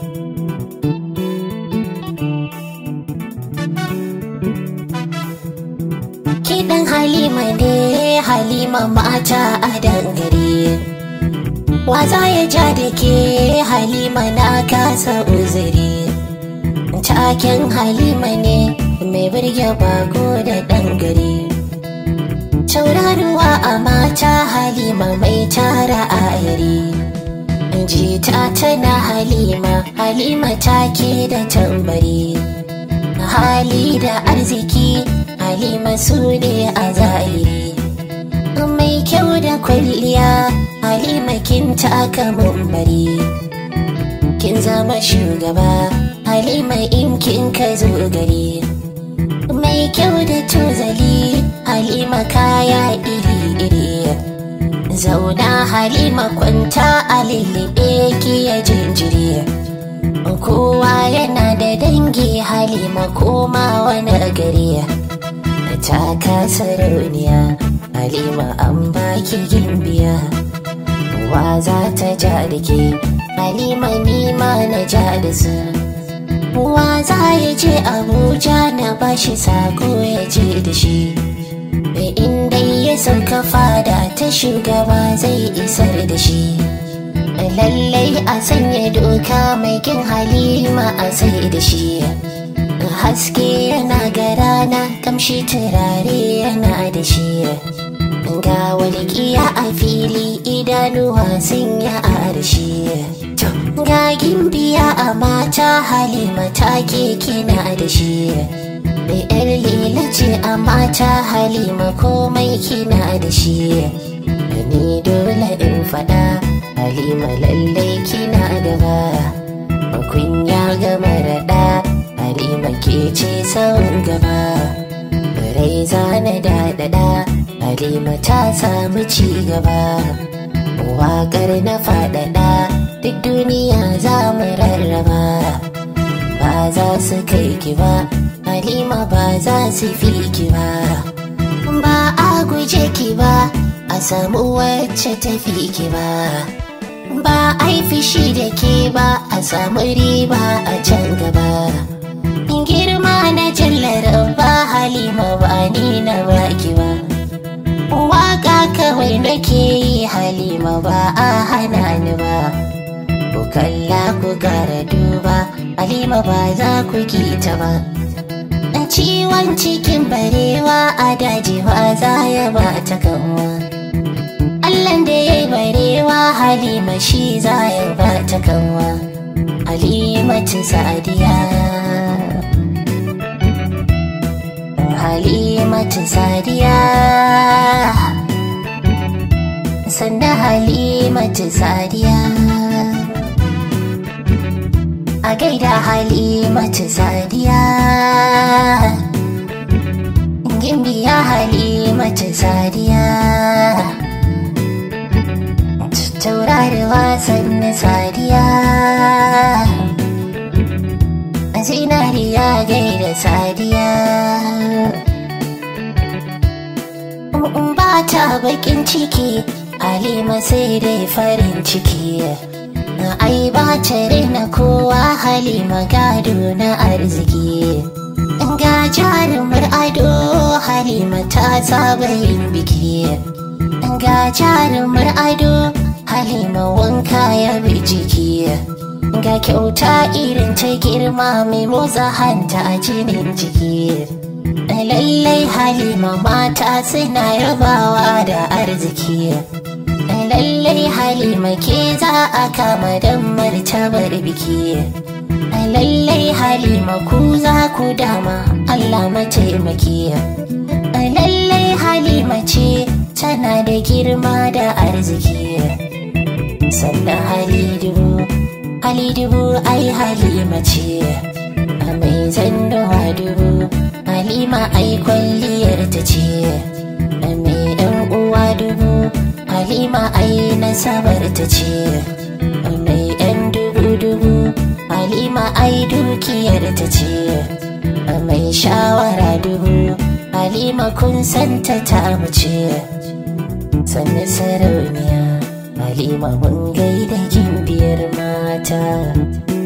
Kiɗan Halima ne Halima mata a dangare. Waza ya ja da ke Halima na kasa uzuri. Taken Halima ne mai birge bako da dangare. Tauraruwa a mata Halima mai tara a yare. Jita tana Halima, Halima take da tambari. Hali da arziki Halima su ne a zahiri Mai kyau da kwalliya Halima kin taka mumbari Kin zama shugaba Halima in kin ka zo gari Mai kyau da tozali Halima kaya iri-iri Zauna Halima kwanta a lillibe ki ya jinjiri kowa yana da dangi halima koma wani gari ta kasa rauniya halima an baki gimbiya wa za ta ja da ke halima nima na ja da su wa za ya je abuja na bashi sako ya je da shi inda ya sauka fada ta shugaba zai isar da shi lallai a sanya doka mai kin halima a sai da shi haske yana ga rana kamshi turare yana da shi ga walƙiya a fili idanuwa sun yi arshi ga gimbiya a mata halima take kina da shi mai yar lila ce a mata halima komai kina da shi ni dole in faɗa Halima lallai kina gaba Makunya gama raɗa Halima ke ce sauran gaba Rai zana daɗaɗa Halima ta samu ci gaba Waƙar na faɗaɗa Duk duniya za mu rarraba Ba za su kai ki ba Halima ba za su fi ki ba Ba a guje ki ba A samu wacce tafi ki ba ba a yi fishi da ke ba a samu riba a can gaba girma na jallar ba halima ba ni na baki ba waka kawai nake yi halima ba a hana ni ba ku kalla ku gara duba halima ba za ku kita ba ciwon cikin barewa a daji ba za ya ba ta kanwa Allahn da ya yi barewa Halima shi za ya ba ta kanwa Halimatu Sadiya Halimatu Sadiya Sannan Halimatu Sadiya A gaida Halimatu Sadiya Gimbiya Halimatu Sadiya tauraruwa sannu sadiya zinariya gaida sadiya ba ta bakin ciki halima sai dai farin ciki ai ba ta na kowa halima gado na arziki ga jarumar ado halima ta saba yin biki ga jarumar ado halima wanka ya bi jiki ga kyauta irin ta girma mai motsa hanta a jinin jiki lallai halima mata suna yabawa da arziki lallai halima ke za a kama don martabar biki lallai halima ku za ku dama allah mataimaki lallai halima ce tana da girma da arziki sannan hali dubu hali dubu ai halima ce a mai zandowa dubu halima ai kwalliyar ta ce a mai yan uwa dubu halima ai nasabar ta ce a mai yan dubu dubu halima ai dukiyar ta ce a mai shawara dubu halima kun santa ta mace sannu sarauniya halima mun gaida gimbiyar mata